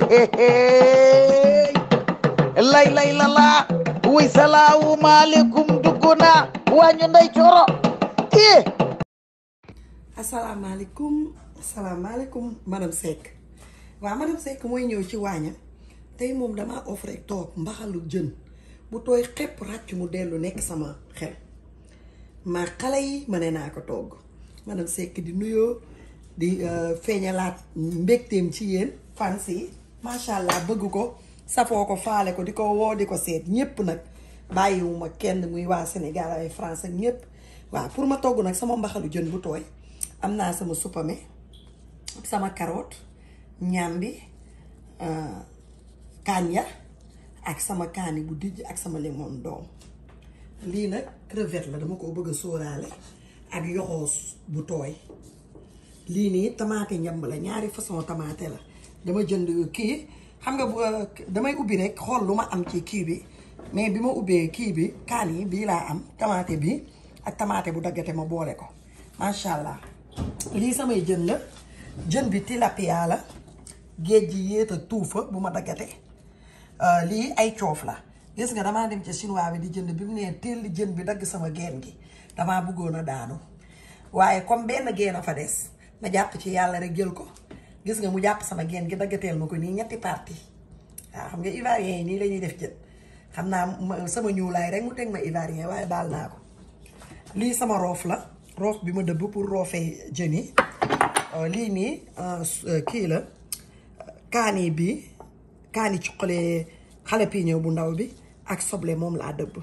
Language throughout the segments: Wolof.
lay lay la laa wuy salaamu maaleykum dugg naa wàññu nday coro eh asalaamaaleykum asalaamaaleykum madame Seck waaw madame Seck mooy ñëw ci waañam tey moom damaa offre rek toog mbaxalu jën bu tooy xepp ràcc mu dellu nekk sama xel ma xale yi ma ne naa ko togg madame Seck di nuyoo di feeñalaat mbégteem ci yéen fans yi macha allah bëgg ko safoo ko faale ko di ko woo di ko seet ñépp nag bàyyiwuma kenn muy waa Sénégal ay France ak ñépp waaw pour ma togg nag sama mbaxalu jën bu tooy am naa sama supame sama carotte ñambi kanja ak sama kaani bu dijj ak sama limon doom lii nag crevette la dama ko bëgg a sóoraale ak yoxoos bu tooy lii nii tamaate ñamb la ñaari façon tamaate la dama jënd kii xam nga bu damay ubbi rek xool lu ma am ci kii bi mais bi ma ubbee kii bi kaan yi bii laa am tamaate bi ak tamaate bu daggate ma boole ko macha allah lii samay jën la jën bi tilapia la géej gi yéet a tuufa bu ma daggate lii ay coof la gis nga damaa dem ca chinois bi di jënd bi mu nee teel jën bi dagg sama geen gi damaa bëggoon a daanu waaye comme benn geen a fa des ma jàpp ci yàlla rek jël ko gis nga mu jàpp sama geen gi daggateel ma ko nii ñetti parti waaw xam nga ivoirien yi nii la ñuy def jën xam naa sama ñuulaay rek mu teg ma ivoirien waaye baal naa ko lii sama roof la roof bi ma dëbb pour roofee jën yi lii nii kii la kaani bi kaani cuqalee xale piñëw bu ndaw bi ak soble moom laa dëbb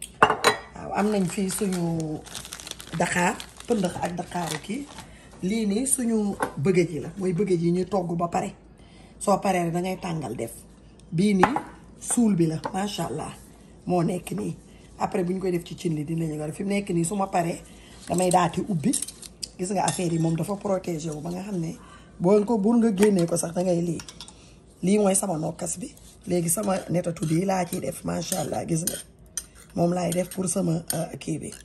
waaw am nañ fii suñu daqaar pëndëx ak daqaaru kii lii nii suñu bëggëj yi la mooy bëggëj yi ñuy togg ba pare soo paree da ngay tàngal def bii nii suul bi la macha allah moo nekk nii après bu ñu koy def ci cin li dinañu ko def fi mu nekk nii su ma paree damay daati ubbi gis nga affaire yi moom dafa protégé wu ba nga xam ne boo ko bur nga génnee ko sax da ngay lii lii mooy sama nokkas bi léegi sama netatu bii laa ciy def macha allah gis nga moom laay def pour sama kii bi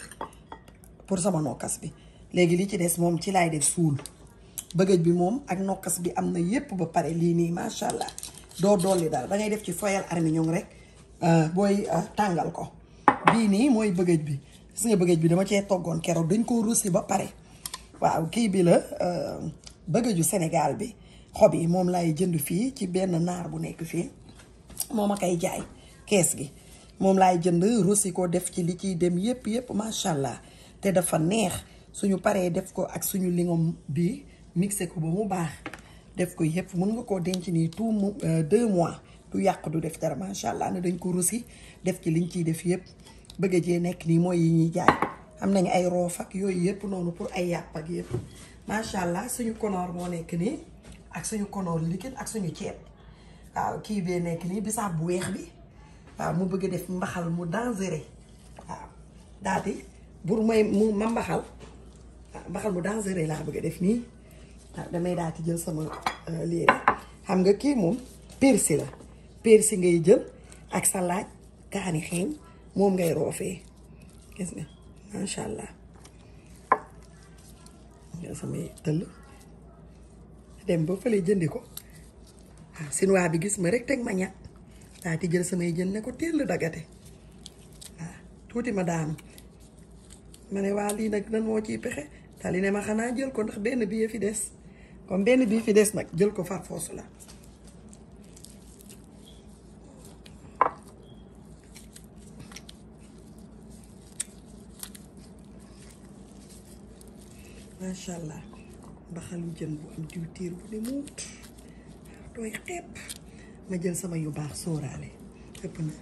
pour sama nokkas bi léegi li ci des moom ci laay def suul bëggëj bi moom ak nokkas bi am na yépp ba pare lii nii macha allah doo dolli dara da ngay def ci foyal armignon rek booy tàngal ko bii nii mooy bëggëj bi gis nga bëggëj bi dama cee toggoon keroog dañ ko russi ba pare waaw kii bi la bëggëju Sénégal bi xob yi moom laay jënd fii ci benn naar bu nekk fii moom a koy jaay kees gi moom laay jënd russi ko def ci li ciy dem yépp yépp macha allah te dafa neex suñu paree def ko ak suñu lingom bi mixé ko ba mu baax def ko yépp mun nga koo denc nii tout mu deux mois du yàq du def dara macha allah ne dañ ko russi def ci liñ ciy def yépp bëgg jee nekk nii mooy yi ñuy jaay am nañu ay roof ak yooyu yépp noonu pour ay yàpp ak yépp macha allah suñu konoor moo nekk nii ak suñu konoor liquide ak suñu ceeb waaw kii bee nekk nii bisaab bu weex bi waaw mu bëgg def mbaxal mu dangereux waaw daal di pour may mu ma mbaxal mbaxal mu dangereux laa bëgg a def nii waaw damay daal di jël sama lii xam nga kii moom persil la persil ngay jël ak sa laaj kaani xeeñ moom ngay roofee gis nga macha allah nga samay tëll dem ba fële jëndi ko waaw sinuwaa bi gis ma rek teg ma ñàkk daa di jël samay jën ne ko teel dagate waaw tuuti ma daanu ma ne waa lii nag nan moo ciy pexe tali ne ma xanaa jël ko ndax benn bii fi des comme benn bii fi des nag jël ko far foosu la macha allah mbaxalu jën bu am diwtiir bu ne muut dooy xepp ma jël sama yu baax sóoraale ëpp na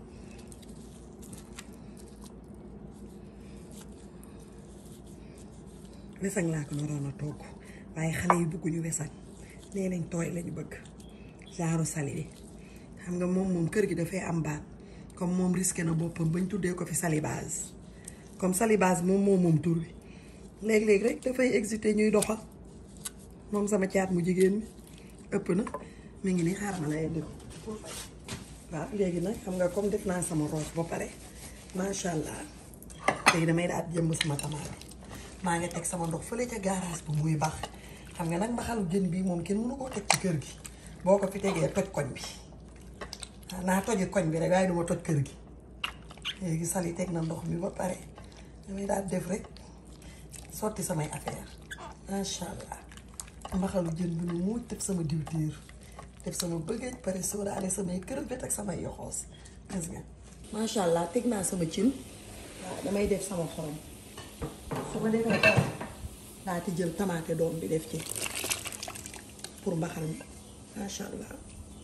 wesaŋ laa ko naroon a togg waaye xale yi bëgguñu wesaŋ nee nañ tooy lañu bëgg genre sali bi xam nga moom moom kër gi dafay am baat comme moom risqué na boppam bañ tuddee ko fi salibase comme salibase moom moom moom tur bi léeg-léeg rek dafay excité ñuy doxal moom sama caat mu jigéen mi ëpp na mi ngi nii xaaral ma lay indi ko waaw léegi nag xam nga comme def naa sama roos ba pare macha allah léegi damay daal jëmb sama tamaate maa ngi teg sama ndox fële ca garage bu muy baax xam nga nag mbaxalu jën bii moom kenn mënu koo teg ci kër gi boo ko fi tegee toj koñ bi naa toji koñ bi rek waaye duma toj kër gi léegi sali teg na ndox mi ba pare damay daal def rek sotti samay affaire macha allah mbaxalu jën bi nu muuj def sama diwtiir def sama bëggee pare sóoraale samay crevette ak samay yoxoos gis nga macha allah teg naa sama cin waaw damay def sama xorom su ma defee xorom daa ti jël tamaate doom bi def ci pour mbaxal mi macha allah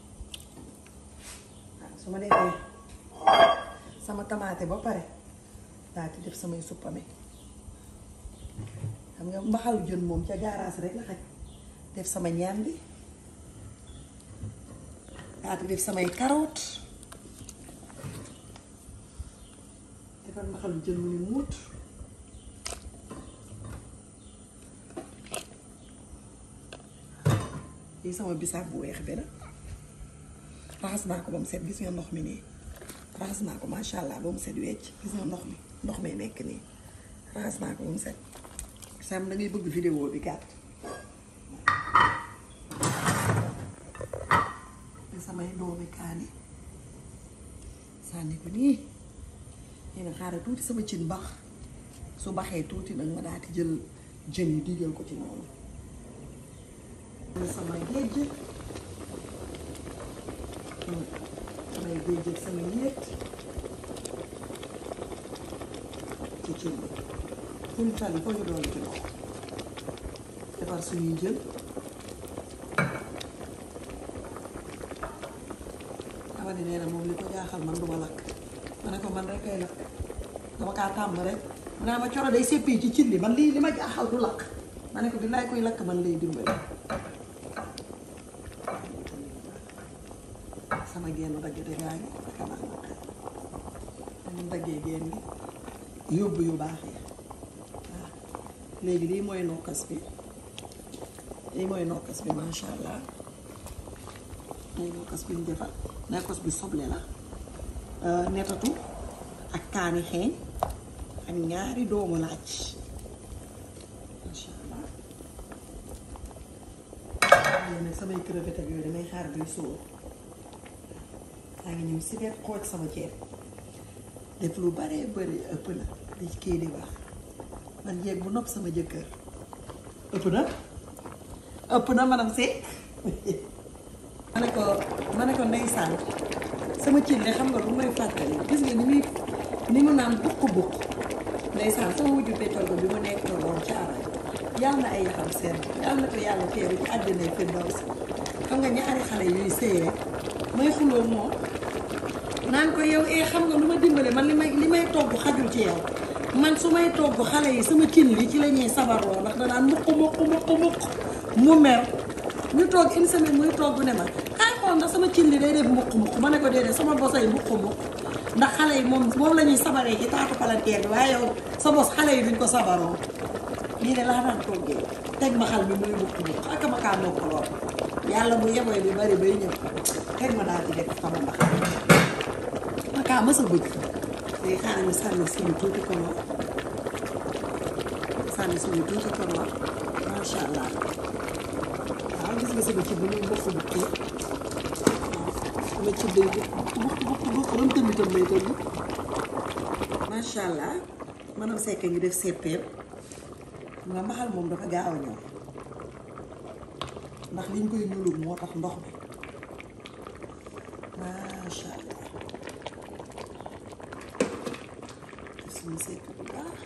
waaw su ma defee sama tamaate ba pare daa ti def samay suppame xam nga mbaxalu jën moom ca gaaraas rek la xaj def sama ñaam bi daa ti def samay carotte defar mbaxalu jën mu ni muut lii sama bisaab bu weex bi la raxas naa ko ba mu set gis nga ndox mi nii raxas naa ko macha allah ba mu set wecc gis nga ndox mi ndox mi nekk nii raxas naa ko ba mu set sam da ngay bëgg vidéo bi gàtt samay doomi kaani sànni ko nii nee na xaaral tuuti sama cin bax su baxee tuuti nag ma daal di jël jën yi digal ko ci noonu sama géej samay géej ak sama ñeet ci cin bi suñu tali foo ñu doon ci ndox defar suñuy jën dama ne nee na moom li ko jaaxal man duma lakk ma ne ko man rek kay lakk dama kaa tàmm rek mu naa ma coro day seppi ci cin li man lii li ma jaaxal du lakk ma ne ko billaay koy lakk man lay dimbali sama genn daggate gaa ngi xanaa man daggee genn gi yóbbu yu baax yi waaw léegi lii mooy nokkas bi lii mooy nokkas bi masha allah mooy nokkas bi ñu defar nokkas bi soble la netatu ak kaani xeeñ ak ñaari doomu laaj masha allah léegi nag samay crevette ak yooyu damay xaar bay sóor maa ngi ñëw si biir xooj sama ceeb def lu baree bëri ëpp na li kii di wax man jéeg bu nopp sama jëkkër ëpp na ëpp na manam Seck ma ne ko ma ne ko ndeysaan sama cin de xam nga lu may fàttali gis nga ni muy ni mu naan bukk bukk ndeysaan sama wujju pétrole ko bi mu nekk woon caaray yàlla na ay yaxam seen yàlla na ko yàlla teeru ci àddina fi ndaw si xam nga ñaari xale yuy sëy rek may xuloo moom naan ko yow eh xam nga lu ma dimbale man li may li may togg xajul ci yow man su may togg xale yi sama cin li ci la ñuy sabaroo ndax danaan mukk mukk mukk mukk mu mer ñu toog une semaine muy togg ne ma kaay xool ndax sama cin li day def mukk mukk ma ne ko déedéet sama bosa yi mukk mukk ndax xale yi moom moom la ñuy sabaree ci taatu palanteer bi waaye yow sa bos xale yi duñ ko sabaroo lii de laa daan toggee teg ma xal bi muy mukk mukk ak ma kaa nokk lool yàlla bu yeboy bi bari bay ñëw teg ma daal di def sama mbax ma kaa mës a bëgg léegi xaaral ñu sànni suñu tuuti konoor sànni suñu tuuti konoor macha allah waaw gis nga sama ci bu muy bokk bukkee sama ci day bokk bokk bokk bokk ram tëmbi tëm lay tëmbi macha allah manam sekk ngi def seppeem xam nga mbaxal moom dafa gaaw a ñëw ndax liñ koy ñuulul moo tax ndox mi macha allah def suñu sekk bu baax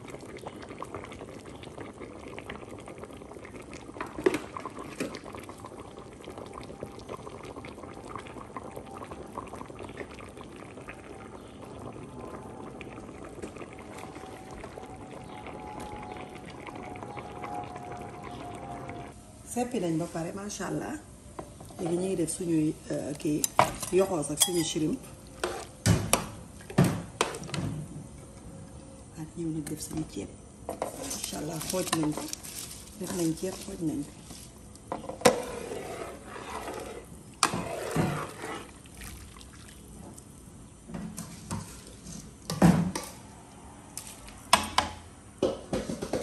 seppi nañ ba pare macha allah léegi ñu ngi def suñuy kii yoxoos ak suñu shrimp ak ñëw nag def suñu ceeb macha allah xooj nañ ko def nañ ceeb xooj nañ ko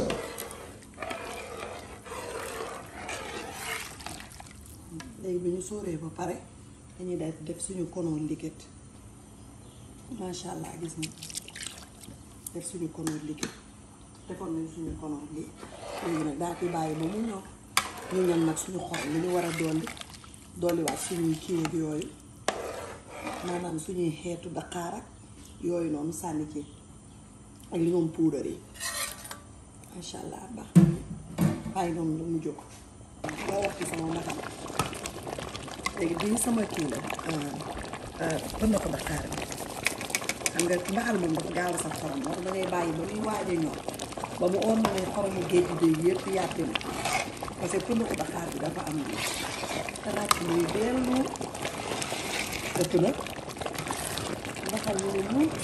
léegi bi ñu sóoree ba pare dañuy def def suñu konoon liquide macha allah gis nga def suñu konoon liquide defoon nañ suñu konoon lii léegi nag daa koy bàyyi ba mu ñor ñu ñam nag suñu xol li ñu war a dolli dolliwaat suñuy kii ak yooyu maanaam suñuy xeetu daqaar ak yooyu noonu sànni ci ak li moom puudar yi macha allah baax bàyyi noonu la mu jóg boo wax ci sama nakam léegi bii sama kii la bën na ko daqaar bi xam nga mbaxal moom dafa gaaw a sax xorom moo tax dangay bàyyi ba muy waaj a ñor ba mu oom na ne xoromu géej gi day yëpp yàppi na parce que pënd ko daqaar bi dafa am lii te laaj muy dellu ëpp na mbaxal ñu ne muut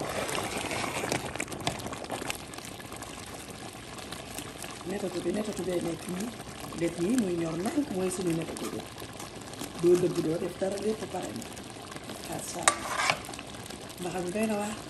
netatu bi netatu bee nekk nii def nii muy ñor nànk mooy suñu netatu bi doo dëgg doo def dara lépp pare na xaar saa mbaxal mi doy na waar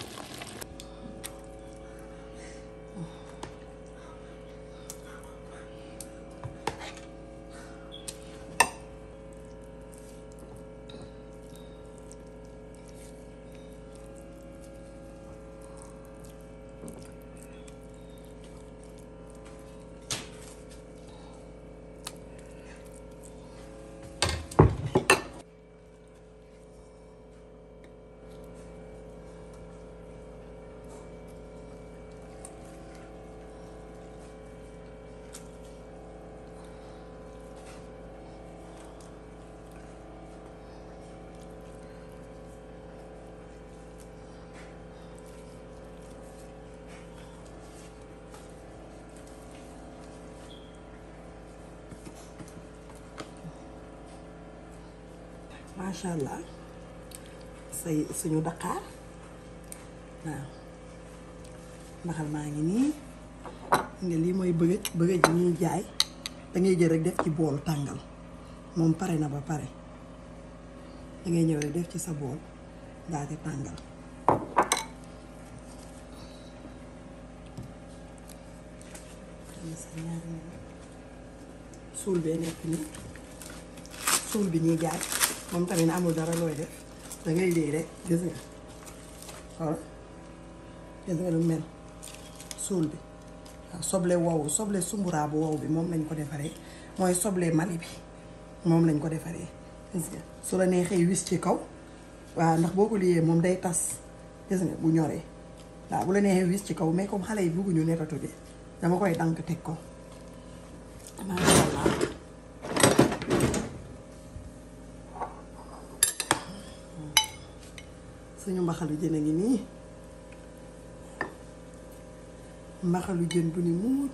macha allah say suñu daqaar waaw mbaxal maa ngi nii nga lii mooy bëgëj bëgëj bi ñuy jaay dangay jël rek def ci bool tàngal moom pare na ba pare dangay ñëw rek def ci sa bool daal di tàngal suul bee nekk nii suul bi ñuy jaay moom tamit amul dara looy def dangay lii rek gis nga xool gis nga lu mel suul bi waaw soble wow soble sumburaa bu wow bi moom lañ ko defaree mooy soble mali bi moom lañ ko defaree gis nga su la neexee wis ci kaw waaw ndax boo ko liyee moom day tas gis nga bu ñoree waaw bu la neexee wis ci kaw mais comme xale yi bugguñu netatu bi dama koy dank teg ko macha allah suñu mbaxalu jën a ngi nii mbaxalu jën bu ni muut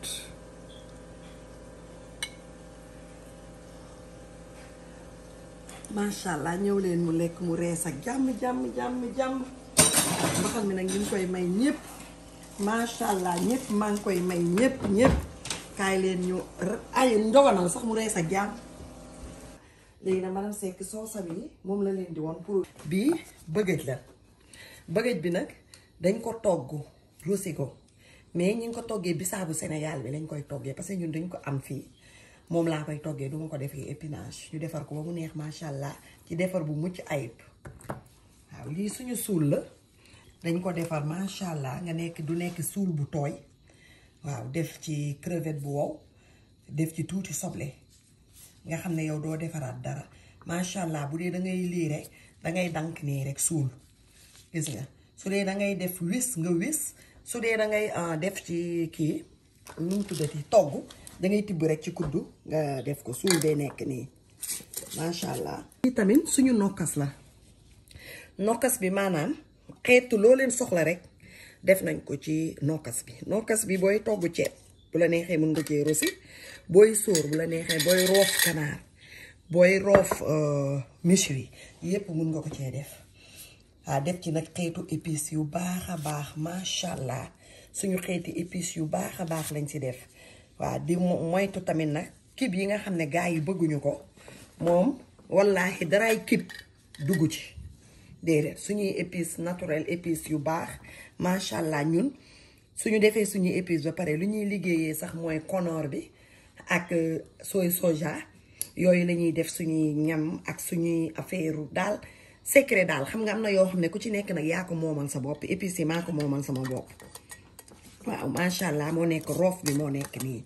macha allah ñëw leen mu lekk mu rees ak jàmm jàmm jàmm jàmm mbaxal mi nag ñu ngi koy may ñëpp macha allah ñëpp maa ngi koy may ñëpp ñëpp kaay leen ñu ay ndoganal sax mu rees ak jàmm léegi nag madame Seck soosam yi moom la leen di woon pour bii bëggëj la bëggëj bi nag dañ ko togg rosi ko mais ñi ngi ko toggee bisaabu Sénégal bi lañ koy toggee parce que ñun dañ ko am fii moom laa koy toggee duma ko defee épinage ñu defar ko ba mu neex macha allah ci defar bu mucc ayib waaw lii suñu suul la dañ ko defar macha allah nga nekk du nekk suul bu tooy waaw def ci crevette bu wow def ci tuuti soble nga xam ne yow doo defaraat dara macha allah bu dee da ngay lii rek da ngay dank nii rek suul gis nga su dee da ngay def wis nga wis su dee da ngay def ci kii nu mu tuddati togg da ngay tibb rek ci kuddu nga def ko suul day nekk nii macha allah. lii tamit suñu nokkas la nokkas bi maanaam xeetu loo leen soxla rek def nañ ko ci nokkas bi nokkas bi booy togg ceeb bu la neexee mën nga cee rosi booy sóor bu la neexee booy roof kanaar booy roof méchoui yépp mën nga ko cee def waaw def ci nag xeetu épices yu baax a baax macha allah suñu xeeti épices yu baax a baax lañ ci def waaw di moytu tamit nag kib yi nga xam ne gaa yi bëgguñu ko moom wallaahi daraay kib dugg ci déedéet suñuy épices naturel épices yu baax macha allah ñun suñu defee suñuy épices ba pare lu ñuy liggéeyee sax mooy konoor bi ak soy soja yooyu la ñuy def suñuy ñam ak suñuy affaire daal secret daal xam nga am na yoo xam ne ku ci nekk nag yaa ko moomal sa bopp épices yi maa ko moomal sama bopp waaw macha allah moo nekk roof bi moo nekk nii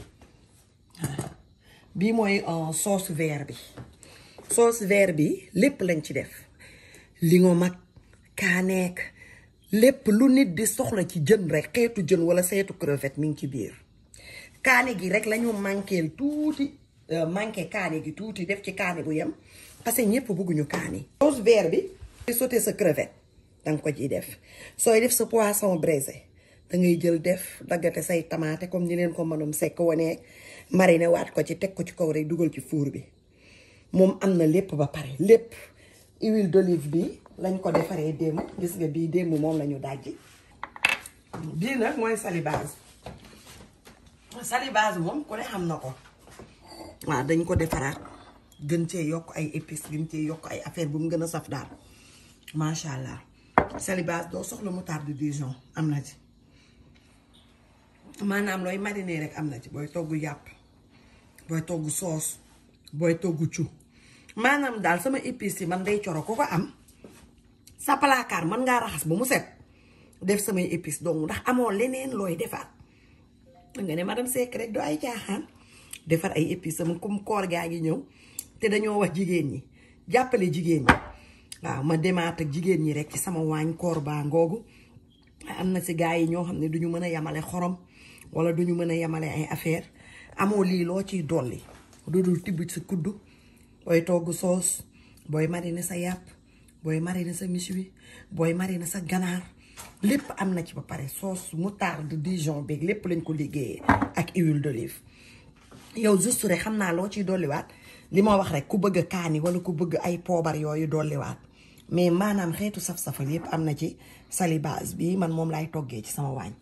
bii mooy sauce vert bi sauce vert bi lépp lañ ci def li nga mag kaaneek lépp lu nit di soxla ci jën rek xeetu jën wala seetu crevette mi ngi ci biir kaane gi rek lañu manqueel tuuti manqué kaane gi tuuti def ci kaane bu yem parce que ñëpp bëgguñu kaane sauce vert bi sooy sauté sa crevette danga ko ciy def sooy def sa poisson braisé dangay jël def daggate say tamaate comme ni leen ko mënum sekk wane mariner waat ko ci teg ko ci kaw rek dugal ci four bi moom am na lépp ba pare lépp huile d'olive bi lañ ko defaree démb gis nga bii démb moom lañu dajji bii nag mooy salibase salibase moom ku ne xam na ko waaw dañ ko defaraat gën cee yokk ay épices gën cee yokk ay affaire bu mu gën a saf daal macha allah salibase doo soxla moutarde de Dijon am na ci maanaam looy mariner rek am na ci booy togg yàpp booy togg soos booy togg cu maanaam daal sama épices yi man day coro ko ko am sa placard mën ngaa raxas ba mu set def samay épices donc ndax amoo leneen looy defaat nga ne madame Seck rek doo ay caaxaan defar ay épices sama comme koor gaa ngi ñëw te dañoo wax jigéen ñi jàppale jigéen ñi waaw ma demaat ak jigéen ñi rek ci sama waañ koor baa ngoogu am na si gars yi ñoo xam ne duñu mën a yemale xorom wala duñu mën a yemale ay affaire amoo lii loo ciy dolli du dul tibb sa kuddu booy togg soos booy mariner sa yàpp booy mariner sa méchoui booy mariner sa ganaar lépp am na ci ba pare sauce moutarde Dijon beeg lépp lañ ko liggéeyee ak huile d'olive yow juste rek xam naa loo ciy dolliwaat li ma wax rek ku bëgg kaani wala ku bëgg ay poobar yooyu dolliwaat mais maanaam xeetu saf-safal yépp am na ci salibase bii man moom laay toggee ci sama waañ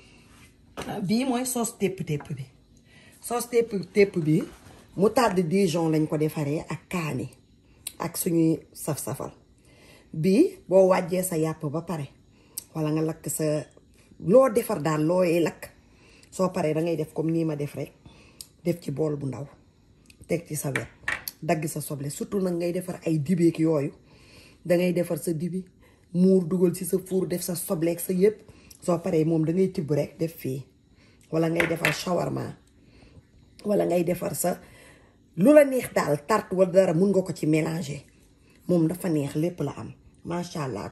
bii mooy sauce tépp-tépp bi sauce tépp-tépp bi moutarde Dijon lañ ko defaree ak kaani ak suñuy saf-safal bii boo wàjjee sa yàpp ba pare wala nga lakk sa loo defar daal looy lakk soo paree da ngay def comme nii ma def rek def ci bool bu ndaw teg ci sa wet dagg sa soble surtout nag ngay defar ay dibeek yooyu dangay defar sa dibi muur dugal ci sa four def sa sobleek sa yëpp soo paree moom dangay tibb rek def fii wala ngay defar shawarma wala ngay defar sa lu la neex daal tarte wala dara mun nga ko ci mélanger moom dafa neex lépp la am macha allah